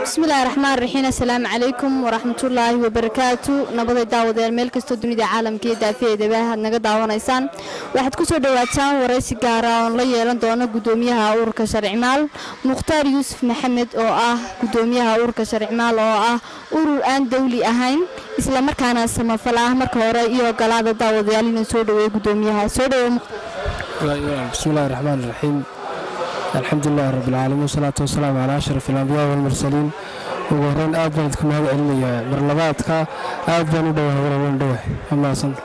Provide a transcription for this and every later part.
bismillahi raxmaan raxiim assalaamu calaykum waraxmatullaahi wabarakaatu nabaday daawadeel meel kastoo dunida caalamka iyo daafiyeedaba aad naga daawanaysaan waxaad ku soo dhowaataan waraysi gaara oon la yeelan doono gudoomiyaha ururka sharcimaal mukhtaar yuusuf maxamed oo ah gudoomiyaha ururka sharcimaal oo ah urur aan dawli ahayn islamarkaana samafal ah marka hore iyo ogolaada daawadayaal inuu soo dhaweeyo gudoomiyaha soo dhaweey bismillahi raxmaan raxiim alxamdulilahi rabbilcaalamiin wasalaatu wasalaamu calaa ashraf alambiyaa walmursaliin ugu horeyn aad baan idku mahad celinayaa marlabaadka aad baan u dhowahay walawan dhowahay amaasan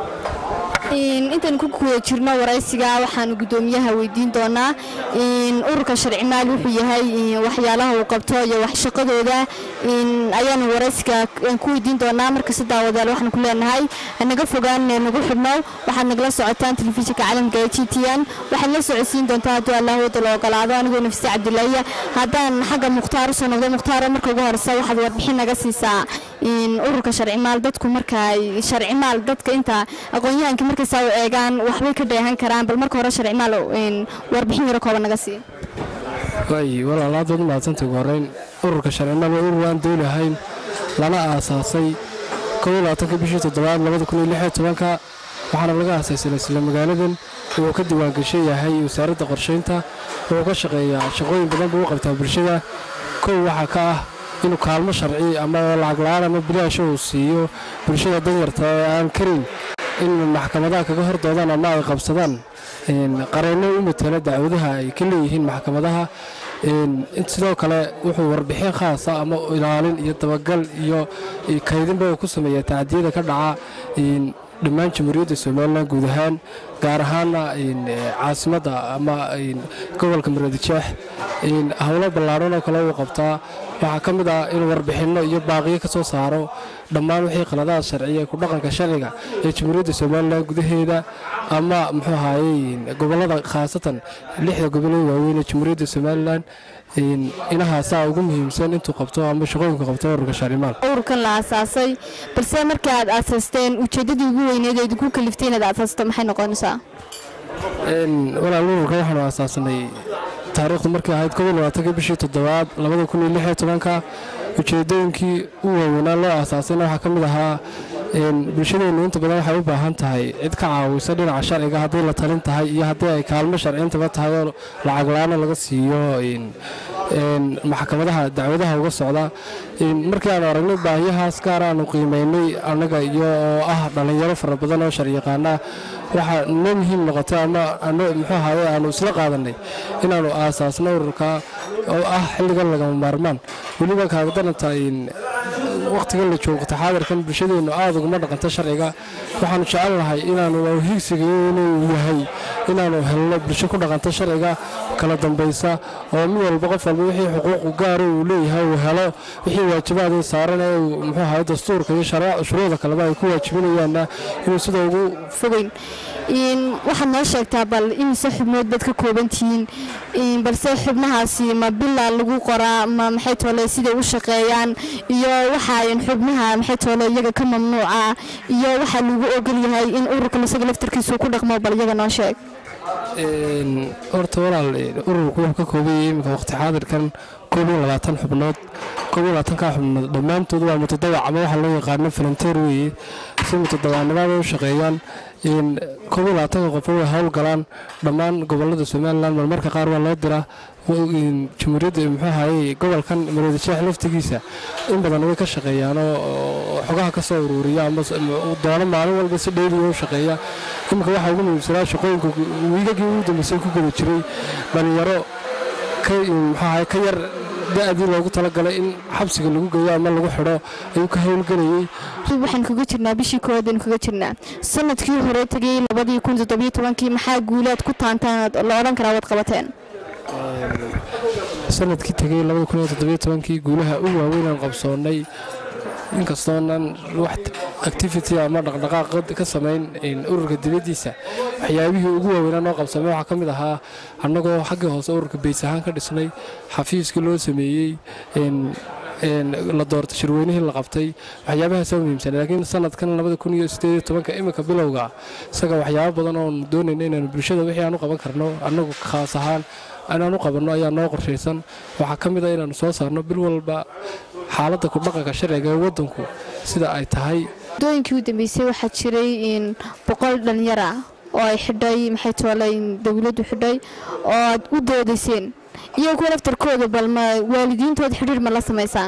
intaan ku guda jirno waraysiga waxaanu gudoomiyaha weydiin doonaa ururka sharcimaal wuxuu yahay waxyaalaha uu qabto iyo waxshaqadooda ayaanu waraysiga ku weydiin doonaa markasta daawadayaal waxaan ku leenahay hanaga fogaan nagu xidhno waxaad nagala socotaan telefishinka caalamka ee g t n waxaad la socodsiin doontaa hadduu allah wada la ogolaado anigoo nafsi cabdilaahiya haddaan xagga mukhtaar usoo noqdo mukhtaaro marka ugu horeysa waxaad warbixin naga siisaa ururka sharcimaal dadku marka sharcimaal dadka inta aqoon-yahanka markaysaa u eegaan waxbay ka dheehan karaan bal marka hore sharcimaal warbixin yaro kooban naga siiya waay walaal aad baad u mahadsantay ugu horeyn ururka sharcimaal waa urur aan dawli ahayn lana aasaasay ka bishii toddobaad labadakuniyolixyotobanka waxaana laga aasaysay isla magaaladan uu ka diiwaangashan yahay wasaaradda qorshaynta wuxuu ka shaqeeyaa shaqooyin badan buu u qabtaa bulshada kow waxaa ka ah inuu kaalmo sharci ama lacag la-aan ama bilaasha uu siiyo bulshada danyarta ee aan karin in maxkamadaha kaga hordoodaan ama ay qabsadaan qareenno u matala dacwadaha ay ka leeyihiin maxkamadaha sidoo kale wuxuu warbixin khaasa ama ilaalin iyo dabagal iyo kaydinba uu ku sameeyaa tacdiyada ka dhaca dhammaan jamhuuriyadda somalilan guud ahaan gaar ahaana caasimadda ama gobolka muradjeex howlo ballaadhan oo kale uu qabtaa waxaa ka mid ah inuu warbixinno iyo baaqiyo ka soo saaro dhammaan wixii qaladaha sharciya ee ku dhaqanka sharciga ee jamhuuriyadda somalilan gudaheeda ama muxuu ahaayey gobollada khaasatan lixda gobol ee waaweyn ee jamhuuriyadda somalilan inahaasaa ugu muhiimsan intuu qabto ama shaqooyinka qabto ururka sharcimaal ururkan la aasaasay balse markii aad aasaasteen ujeeddadii ugu weyneed ee idinku kaliftay inaad aasaasto maxay noqonaysaa walaal ururka waxaanu aasaasanay taariikhdu markay ahayd kobolabaatanka bishii toddobaad labada kun iyo lix iyo tobanka ujeedooyinkii u waaweynaa loo aasaasayna waxaa ka mid ahaa bulshadeennu inta badan waxay u baahan tahay cid ka caawisa dhinaca sharciga hadday la talin tahay iyo haddii ay kaalmo sharciyintaba tahay oo lacag la-aana laga siiyo maxkamadaha dacwadaha uga socda markii aanu aragnay baahiyahaas gaar aanu qiimaynay annaga iyo oo ah dhallinyaro fara badan oo sharciyaqaana waxaa noo muhiim noqotay ama muxuu ahaye aanu isla qaadanay inaannu aasaasno ururka oo ah xilligan lagama maarmaan weliba kaagdaranta wakhtigan la joogto xaadirkan bulshadeennu aad uguma dhaqanto sharciga waxaanu jecelnahay inaanu higsiga inuu yahay inaanu helno bulsho ku dhaqanto sharciga kala dambaysa oo mid walba qof walba wixii xuquuqu gaara uu leeyahay uu helo wixii waajibaada saaran ee muxuu ahaye dastuurka iyo shuruucda kaleba ay ku waajibinayaanna inuu sida ugu fogeyn waxaad noo sheegtaa bal imise xubnood baad ka kooban tihiin balse xubnahaasi ma bila lagu qoraa ma maxay toole siday u shaqeeyaan iyo waxaa xubnaha maxay toole iyaga ka mamnuuca iyo waxaa lagu ogol yahay in ururka isaga laftarkiisu ku dhaqmo bal iyaga noo sheeg horta walaal ururku wuxuu ka kooban yahay iminka waqti xaadirkan koob iyo labaatan xubnood koob iyo labaatanka xubnood dhammaantood waa mutadawac ama waxaa loo yaqaano falanteer weeye si mutadawacnimada u shaqeeyaan koob iyo labaatanka qof way howlgalaan dhammaan gobolada somalilan marmarka qaar waa loo diraa jamhuuriyadda muxuu ahaye gobolkan maroodisheex laftigiisa in badan way ka shaqeeyaan oo xogaha ka soo uruuriya ama doono maalin walba si dheyliya u shaqeeya iminka waxaa ugu muhiimsanaa shaqooyinka wiigagii ugu dambeysay ku guda jiray dhalinyaro muxuu ahaye ka yar da-dii loogu talagalay in xabsiga lagu geeyo ama lagu xidho ayuu ka howlgelayey waxaan kaga jirnaa bishii koowaadaynu kaga jirnaa sanadkii hore tegay labadii kun toddobiyo tobankii maxaa guulaad ku taantaan la odhan karaa waad qabateen sanadkii tegay labada kun iyo toddobiyo tobankii guulaha u waaweynaan qabsoonnay inkastoonan wax activity ama dhaqdhaqaaq ka samayn ururka dibaddiisa waxyaabihii ugu waaweynaa noo qabsamay waxaa ka mid ahaa annagoo xaggii hoose ururka bays ahaan ka dhisnay xafiiskii loo sameeyey la doortay shirweynihii la qabtay waxyaabahaasa muhiimsan laakiin sanadkan labada kun iyo sideed iyo tobanka iminka bilowga isaga waxyaabo badan oonu doonayna inaanu bulshada wixii aan u qaban karno annagu khaas ahaan inaan u qabanno ayaa noo qorshaysan waxaa ka mid a inaannu soo saarno bil walba xaaladda kudhaqanka sharciga ee waddanku sida ay tahay muddooyinkii u dambeysay waxaa jiray boqol dhallinyar ah oo ay xidhay maxay toole dowladdu xidhay oo aad u doodayseen iyo kuwa laftarkooda bal ma waalidiintooda xidhiir ma la samaysaan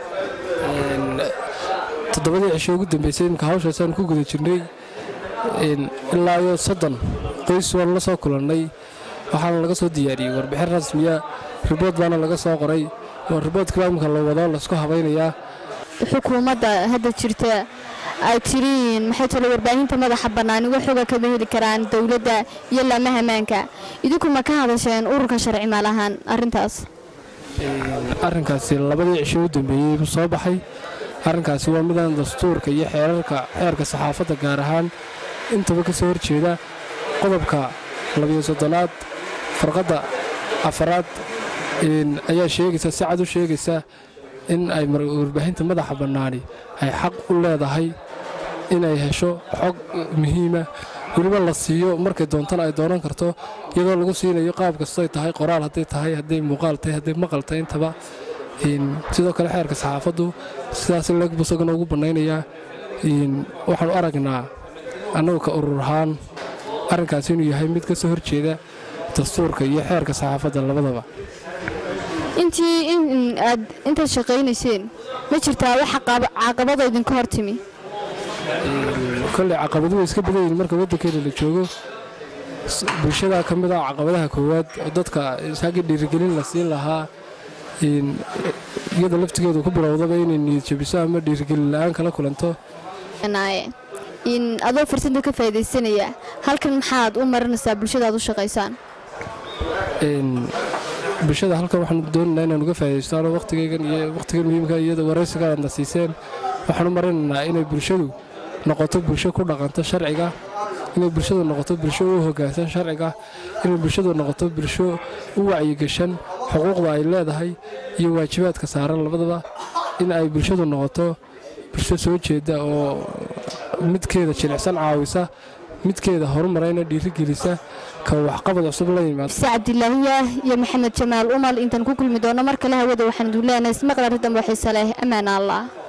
toddobadii cisho ugu dambeysay imika hawshaasaan ku guda jirnay ilaa iyo soddon qoys waan la soo kulannay waxaana laga soo diyaariyey warbixin rasmiya ribood baana laga soo qoray oo riboodkiibaa imika la wado laysku habaynayaa xukuumadda hadda jirta ay tiriin maxay tole warbaahinta madaxa bannaan uga xoga kama heli karaan dowladda iyo laamaha ammaanka idinku ma ka hadasheen ururka sharci maal ahaan arrintaas arrinkaasi labadii cisho u dambeeyey buu soo baxay arrinkaasi waa midaan dastuurka iyo xeerarka xeerka saxaafadda gaar ahaan intaba ka soo horjeeda qodobka labiyo soddonaad farqadda afaraad ayaa sheegaysa si cad u sheegaysa in ay warbaahinta madaxa bannaani ay xaq u leedahay inay hesho xog muhiima weliba la siiyo markay doontana ay doonan karto iyadoo lagu siinayo qaab kastoy tahay qoraal hadday tahay hadday muuqaal tahay hadday maqal tahay intaba sidoo kale xeerka saxaafaddu sidaas leegbu isagana ugu bannaynayaa waxaanu aragnaa annagu ka urur ahaan arrinkaasi inuu yahay mid ka soo horjeeda dastuurka iyo xeerka saxaafadda labadaba intii aad intaad shaqaynayseen ma jirtaa wax caqabado idinka hor timi kolley caqabadu way iska badan yihiin marka waddankeena la joogo bulshadaa ka mid ah caqabadaha koowaad oo dadka haggii dhiirigelin la siin lahaa iyada laftigeedu ku bilowdaba inay niyad jabiso ama dhiirigelin la'aan kala kulanto adoo fursada ka faa'idaysanaya halkan maxaad u marinaysaa bulshadaad u shaqaysaan bulshada halkan waxaanu doonaynaa inaan uga faa'idaystaano wakhtigaygan iyo wakhtigan muhiimka iyada waraysiga aadna siiseen waxaan u marinaynaa inay bulshadu noqoto bulsho ku dhaqanto sharciga inay bulshadu noqoto bulsho u hoggaansan sharciga inay bulshadu noqoto bulsho u wacyigashan xuquuqda ay leedahay iyo waajibaadka saaran labadaba in ay bulshadu noqoto bulsho soo jeeda oo midkeeda jilicsan caawisa midkeeda horumarayna dhiirigelisa ka waxqabad cusub la yimaado cabdilaahiya iyo maxamed jamaal umal intaan ku kulmi doono mar kale hawada waxaan idin leenahay ismaqla riddan waxiise leh ammaan allah